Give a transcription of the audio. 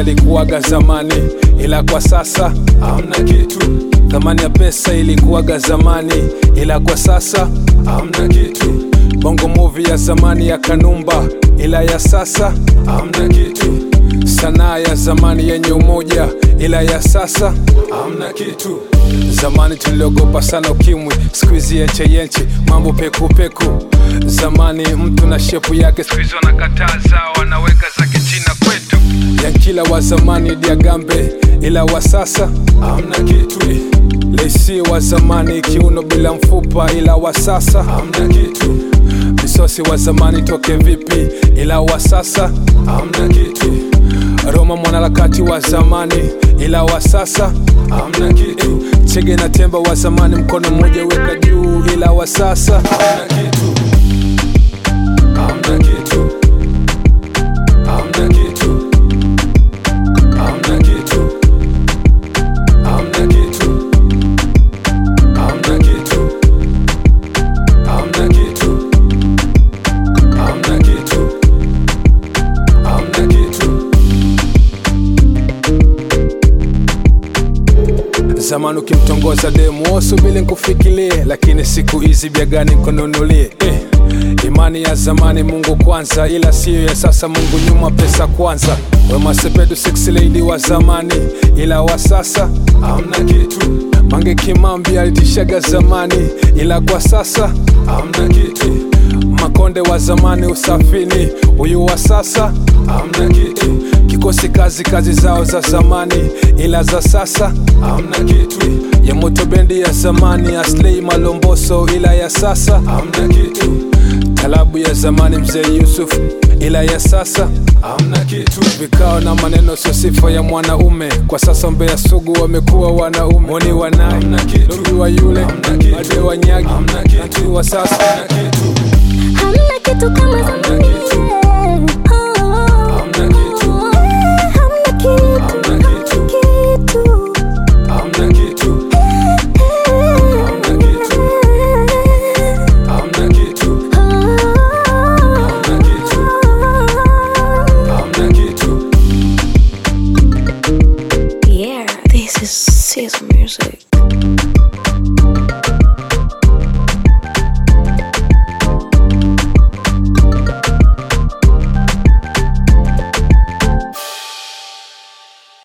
yalikuwaga zamani, ila kwa sasa hamna kitu. Thamani ya pesa ilikuwaga zamani, ila kwa sasa hamna kitu. Bongo movie ya zamani ya Kanumba, ila ya sasa hamna kitu. Sanaa ya zamani yenye umoja, ila ya sasa hamna kitu. Zamani tuliogopa sana ukimwi, siku hizi yenche yenche, mambo peku peku. Zamani mtu na shepu yake, siku hizi wanakataza, wanaweka za kichina kwetu. Yankila wa zamani Diagambe, ila wa sasa hamna kitu. Lesi wa zamani kiuno bila mfupa, ila wa sasa hamna kitu. Misosi wa zamani toke vipi, ila wa sasa hamna kitu. Roma mwanaharakati wa zamani, ila wa sasa hamna kitu. Chege na Temba wa zamani, mkono mmoja weka juu, ila wa sasa hamna kitu. Hamna kitu. Hamna kitu. Hamna kitu. Hamna kitu. Hamna kitu. Hamna kitu. Hamna kitu. Hamna kitu. Zamani ukimtongoza demu usubiri nkufikirie, lakini siku hizi bia gani nkununulie? Eh, imani ya zamani Mungu kwanza, ila siyo ya sasa Mungu nyuma, pesa kwanza. Wema Sepetu six lady wa zamani, ila wa sasa hamna kitu. Mange Kimambi alitishaga zamani, ila kwa sasa hamna kitu. Makonde wa zamani usafini, huyu wa sasa hamna kitu. Kikosi kazi kazi zao za zamani, ila za sasa hamna kitu. Ya moto bendi ya zamani, Aslei Malomboso, ila ya sasa hamna kitu. Talabu ya zamani mzee Yusuf, ila ya sasa hamna kitu. Vikao na maneno sio sifa ya mwanaume, kwa sasa Mbeya sugu wamekuwa wanaume. Moni wa nai, Luki wa yule, Made wa nyagi, Nanti wa sasa hamna kitu. Hamna kitu kama Hamna zamani. kitu. Oh, Hamna kitu. hamna kitu. Hamna kitu. kitu. Hamna kitu. Hamna kitu. Hamna kitu. Hamna kitu. Hamna kitu. Yeah, this is Caesar music.